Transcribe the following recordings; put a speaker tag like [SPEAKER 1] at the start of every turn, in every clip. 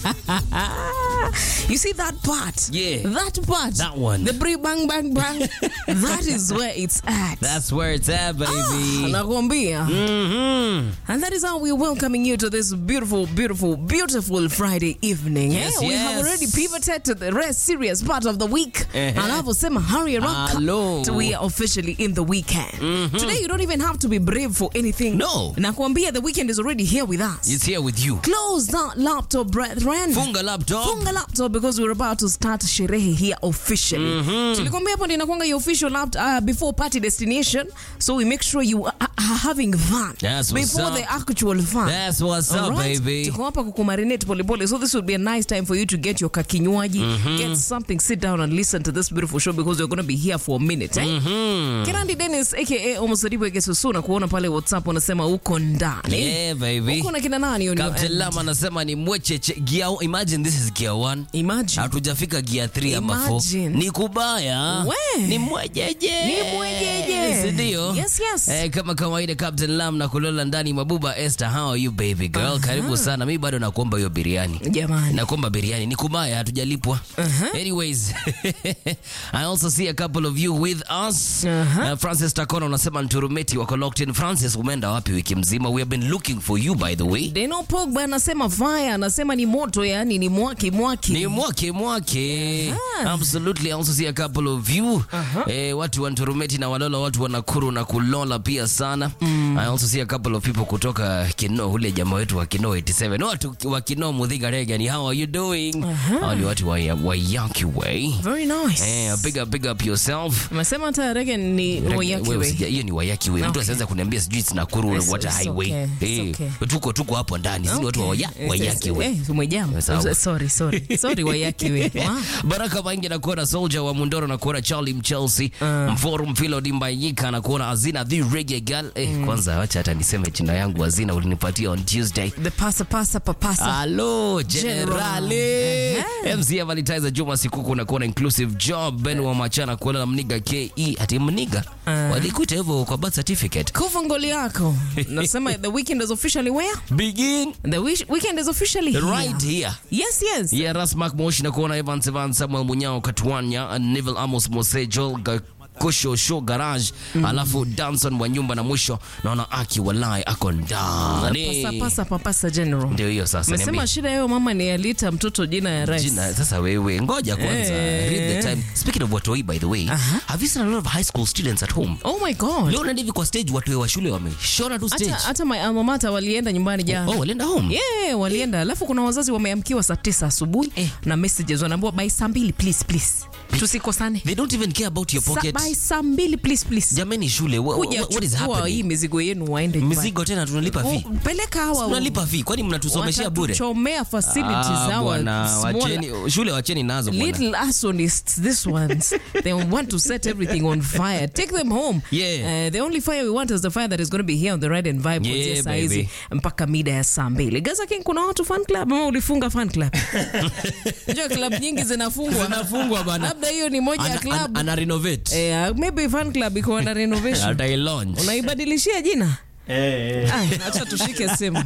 [SPEAKER 1] you see that part?
[SPEAKER 2] Yeah.
[SPEAKER 1] That part.
[SPEAKER 2] That one.
[SPEAKER 1] The bri bang bang bang. that is where it's at.
[SPEAKER 2] That's where it's at, baby.
[SPEAKER 1] Nakwambia.
[SPEAKER 2] hmm
[SPEAKER 1] And that is how we're welcoming you to this beautiful, beautiful, beautiful Friday evening.
[SPEAKER 2] Yes,
[SPEAKER 1] eh? We have
[SPEAKER 2] yes.
[SPEAKER 1] already pivoted to the rest serious part of the week.
[SPEAKER 2] Eh-heh.
[SPEAKER 1] Anavyosema hurry around.
[SPEAKER 2] Hello.
[SPEAKER 1] So we are officially in the weekend. Today you don't even have to be brave for anything.
[SPEAKER 2] No.
[SPEAKER 1] Nakwambia the weekend is already here with us.
[SPEAKER 2] It's here with you.
[SPEAKER 1] Close that laptop, brethren.
[SPEAKER 2] Funga laptop.
[SPEAKER 1] Funga laptop because we're about to start sherehe here officially. Tulikwambia hapo ndio inakuanga your official laptop uh, before party destination. So we make sure you are, are having fun
[SPEAKER 2] That's what's
[SPEAKER 1] before
[SPEAKER 2] up.
[SPEAKER 1] the actual fun.
[SPEAKER 2] That's what's up,
[SPEAKER 1] Alright?
[SPEAKER 2] baby.
[SPEAKER 1] Tuko hapa kukumarinate polepole. So this would be a nice time for you to get your kakinywaji, get something, sit down and listen to this beautiful show because we're going to be here for a minute. Eh? Kirandi Dennis aka Omosadibu Egesusu na kuona pale WhatsApp unasema uko ndani.
[SPEAKER 2] Yeah, baby.
[SPEAKER 1] Uko na kina nani on your
[SPEAKER 2] Captain
[SPEAKER 1] end?
[SPEAKER 2] Lam anasema ni mwecheche gear. Imagine this is gear 1.
[SPEAKER 1] Imagine.
[SPEAKER 2] Hatujafika gear 3 ama 4.
[SPEAKER 1] Imagine.
[SPEAKER 2] Ni kubaya.
[SPEAKER 1] We.
[SPEAKER 2] Ni mwejeje.
[SPEAKER 1] Ni mwejeje.
[SPEAKER 2] Si ndio?
[SPEAKER 1] Yes, yes.
[SPEAKER 2] Eh, kama kawaida Captain Lam na kulola ndani mabuba Esther, how are you baby girl? Karibu sana. Mimi bado nakuomba hiyo biriani.
[SPEAKER 1] Jamani.
[SPEAKER 2] nakomba biriani ni kubaya hatujalipwa anyways i also see a couple of you with us
[SPEAKER 1] Uh-huh.
[SPEAKER 2] uh, francis takona unasema nturumeti wako locked in francis umeenda wapi wiki mzima we have been looking for you by the way
[SPEAKER 1] Deno Pogba anasema fire, anasema ni moto, yani ni mwaki mwaki.
[SPEAKER 2] ni mwake mwake absolutely I also see a couple of you eh, watu wa nturumeti na walola watu wa nakuru na kulola pia sana i also see a couple of people kutoka kino ule jamaa wetu wa kino 87 watu wa kino mudhiga regani how are you doing hao ni watu wa, wa yaki way
[SPEAKER 1] Very nice.
[SPEAKER 2] Eh, big up, big up yourself.
[SPEAKER 1] Amesema hata Regan ni Wayaki
[SPEAKER 2] Wewe
[SPEAKER 1] way.
[SPEAKER 2] usija- hiyo ni wayaki we mtu
[SPEAKER 1] Okay.
[SPEAKER 2] asianza kuniambia sijui it's Nakuru
[SPEAKER 1] It's-
[SPEAKER 2] water
[SPEAKER 1] it's
[SPEAKER 2] highway
[SPEAKER 1] okay, it's
[SPEAKER 2] Eh,
[SPEAKER 1] okay.
[SPEAKER 2] tuko tuko hapo ndani sisi ni watu wa waya-
[SPEAKER 1] Okay.
[SPEAKER 2] wayaki we
[SPEAKER 1] Eh, umejam.
[SPEAKER 2] Sawa.
[SPEAKER 1] Sorry, sorry. Sorry Wayaki way. Wow.
[SPEAKER 2] baraka maingi nakuona soldier wa mundoro nakuona charlie mchelsea mforum filo dimbayika nakuona azina the reggae girl eh, kwanza wacha hata niseme jina yangu azina ulinipatia on tuesday
[SPEAKER 1] The pasa pasa papasa.
[SPEAKER 2] Halo
[SPEAKER 1] General.
[SPEAKER 2] generali MC Valitizer Juma Sikuku na kuona inclusive job Ben wa Machana kuona na Mniga KE ati Mniga walikuita hivyo kwa birth certificate
[SPEAKER 1] Kufa ngoli yako. Nasema the weekend is officially where?
[SPEAKER 2] begin
[SPEAKER 1] The wish- weekend is officially here.
[SPEAKER 2] right here
[SPEAKER 1] Yes, yes.
[SPEAKER 2] yeah Rasmak Moshi na kuona Evans Evans Samuel Munyao Katwanya Neville Amos Mose Joel Ga- Kosho Show Garage alafu Danson wa nyumba na mwisho naona Aki Walai ako ndani
[SPEAKER 1] Pasa pasa papasa general.
[SPEAKER 2] ndio hiyo sasa
[SPEAKER 1] Mesema
[SPEAKER 2] niambie.
[SPEAKER 1] shida yao mama ni alita mtoto jina ya rais.
[SPEAKER 2] Jina, sasa wewe ngoja kwanza
[SPEAKER 1] Eh.
[SPEAKER 2] read the time speaking of watoi by the way have you seen a lot of high school students at home
[SPEAKER 1] Oh my god.
[SPEAKER 2] leo nandi hivi kwa stage watoi wa shule wameshona tu stage
[SPEAKER 1] Hata hata my alma mater walienda nyumbani jana.
[SPEAKER 2] oh walienda home
[SPEAKER 1] Yeah, walienda. Alafu kuna wazazi wameamkiwa saa tisa asubuhi
[SPEAKER 2] Eh.
[SPEAKER 1] na messages wanaambiwa by saa mbili please please. Tusikosane.
[SPEAKER 2] they don't even care about your
[SPEAKER 1] Sa,
[SPEAKER 2] pocket
[SPEAKER 1] by saa mbili please please.
[SPEAKER 2] jameni shule wha-
[SPEAKER 1] Kuja
[SPEAKER 2] wha- what is
[SPEAKER 1] chukua hii
[SPEAKER 2] happening
[SPEAKER 1] mizigo yenu waende nyumbani.
[SPEAKER 2] mizigo tena tunalipa fee
[SPEAKER 1] Oh, Peleka hawa.
[SPEAKER 2] tunalipa fee kwani mnatusomeshea bure
[SPEAKER 1] Watatuchomea facilities
[SPEAKER 2] Ah,
[SPEAKER 1] hawa
[SPEAKER 2] bwana,
[SPEAKER 1] small
[SPEAKER 2] wacheni shule wacheni nazo bwana
[SPEAKER 1] little arsonists these ones they want to set everything on fire take them home
[SPEAKER 2] Yeah.
[SPEAKER 1] uh, the only fire we want is the fire that is going to be here on the ride and vibe
[SPEAKER 2] Yeah,
[SPEAKER 1] kuanzia saa hizi
[SPEAKER 2] baby.
[SPEAKER 1] mpaka mida ya saa mbili gaza king kuna watu fan club ama ulifunga fan club unajua club nyingi zinafungwa
[SPEAKER 2] Zinafungwa bana.
[SPEAKER 1] labda hiyo ni moja ya
[SPEAKER 2] ana,
[SPEAKER 1] club
[SPEAKER 2] ana, ana renovate
[SPEAKER 1] eh, maybe fan club iko under renovation
[SPEAKER 2] atai launch
[SPEAKER 1] unaibadilishia jina Ah, acha tushike simu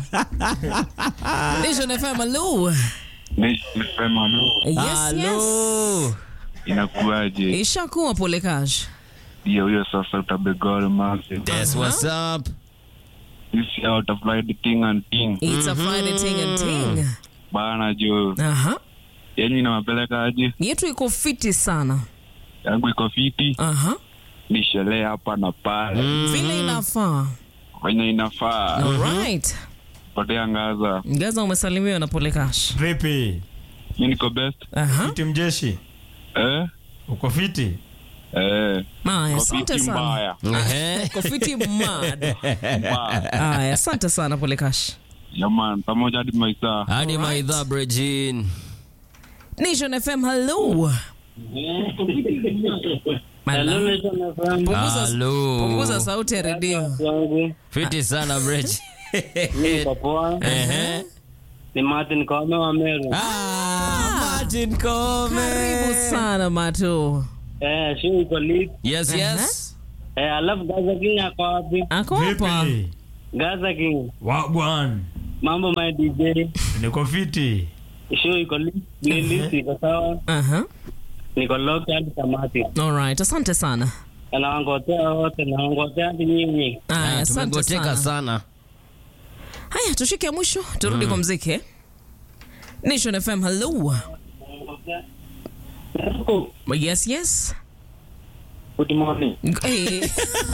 [SPEAKER 1] Nation FM hello
[SPEAKER 3] Nisema
[SPEAKER 1] yes yes
[SPEAKER 2] Hello.
[SPEAKER 3] inakuaje?
[SPEAKER 1] ishakuwa pole cash
[SPEAKER 3] Ndio hiyo sasa utabegol mase.
[SPEAKER 2] That's what's up
[SPEAKER 3] Sisi out of the thing and thing.
[SPEAKER 1] it's a friday ting and ting
[SPEAKER 3] Bana jo.
[SPEAKER 1] aha
[SPEAKER 3] Yenyu inawapeleka aje?
[SPEAKER 1] yetu iko fiti sana
[SPEAKER 3] Yangu iko fiti.
[SPEAKER 1] aha
[SPEAKER 3] Ni sherehe hapa na pale.
[SPEAKER 1] vile inafaa
[SPEAKER 3] Kwenye inafaa.
[SPEAKER 1] alright
[SPEAKER 3] Potea ngaza.
[SPEAKER 1] gaza umesalimiwa na polekash
[SPEAKER 4] Vipi?
[SPEAKER 3] Mi niko best.
[SPEAKER 1] aha
[SPEAKER 4] Fiti mjeshi?
[SPEAKER 3] Eh?
[SPEAKER 4] Uko fiti?
[SPEAKER 3] Eh.
[SPEAKER 1] Aya,
[SPEAKER 3] Kwa
[SPEAKER 1] asante
[SPEAKER 3] fiti
[SPEAKER 1] sana
[SPEAKER 3] mbaya.
[SPEAKER 2] Ehe.
[SPEAKER 1] uko fiti mad
[SPEAKER 3] Mbaya.
[SPEAKER 1] aya asante sana polekash
[SPEAKER 3] Yaman, pamoja hadi maisa.
[SPEAKER 2] hadi maidha brejin
[SPEAKER 1] nation fm hello Hello. Punguza-
[SPEAKER 2] Halo.
[SPEAKER 1] punguza sauti ya redio
[SPEAKER 5] wangu
[SPEAKER 2] fiti sana brej
[SPEAKER 5] niko poa.
[SPEAKER 2] Ehe.
[SPEAKER 5] Ni Martin Kome wa Meru.
[SPEAKER 2] Ah, Martin Kome.
[SPEAKER 1] karibu sana mato
[SPEAKER 5] Eh, show iko lit.
[SPEAKER 2] Yes, yes.
[SPEAKER 5] Eh, alafu Gaza King ako wapi?
[SPEAKER 1] ako hapa
[SPEAKER 4] Vipi?
[SPEAKER 5] Gaza King.
[SPEAKER 4] Wagwan.
[SPEAKER 5] Mambo my DJ.
[SPEAKER 4] Niko fiti.
[SPEAKER 5] show iko lit, playlist iko sawa,
[SPEAKER 1] Aha.
[SPEAKER 5] niko locked hadi tamati.
[SPEAKER 1] Alright, asante sana.
[SPEAKER 5] Nawangotea wote, nawangotea hadi nyinyi.
[SPEAKER 1] Aya,
[SPEAKER 2] Ah,
[SPEAKER 1] asante
[SPEAKER 2] tumegoteka
[SPEAKER 1] sana.
[SPEAKER 2] sana
[SPEAKER 1] Haya, tushike ya mwisho, turudi kwa mziki. Nation FM, hello. Yes, yes.
[SPEAKER 5] Good morning.
[SPEAKER 1] Hey,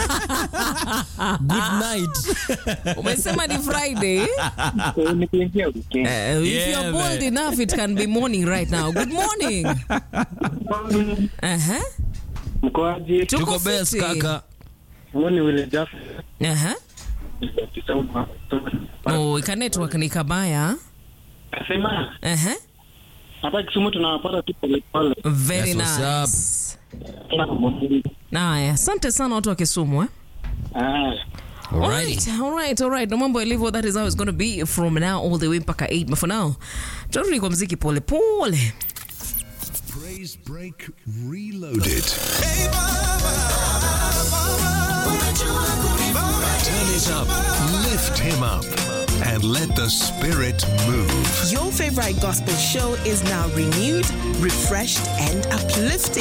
[SPEAKER 2] good night
[SPEAKER 1] umesema ni Friday.
[SPEAKER 5] Eh, Nikiingia weekend.
[SPEAKER 1] Uh, if
[SPEAKER 2] Yeah,
[SPEAKER 1] you're bold
[SPEAKER 2] man.
[SPEAKER 1] enough, it can be morning right now. Good morning. Uh-huh.
[SPEAKER 5] Mkoaji,
[SPEAKER 1] Tuko
[SPEAKER 2] tuko best
[SPEAKER 1] fiti.
[SPEAKER 2] kaka
[SPEAKER 5] huyu ni Willy Jaff.
[SPEAKER 1] Uh-huh. Oh, ika network ni kabaya.
[SPEAKER 5] Kasema
[SPEAKER 1] Uh-huh.
[SPEAKER 5] hata Kisumu tunawapata tu polepole.
[SPEAKER 1] Very
[SPEAKER 2] That's what's
[SPEAKER 1] nice. Naya, asante sana watu wa Kisumu eh?
[SPEAKER 5] Ah.
[SPEAKER 1] Alright, alright, alright. Na mambo yalivyo, that is how it's going to be from now all the way mpaka 8. But for now, turudi kwa mziki pole pole.
[SPEAKER 4] Praise Break Reloaded. Turn it up, lift him up, and let the spirit move.
[SPEAKER 6] Your favorite gospel show is now renewed, refreshed, and uplifted.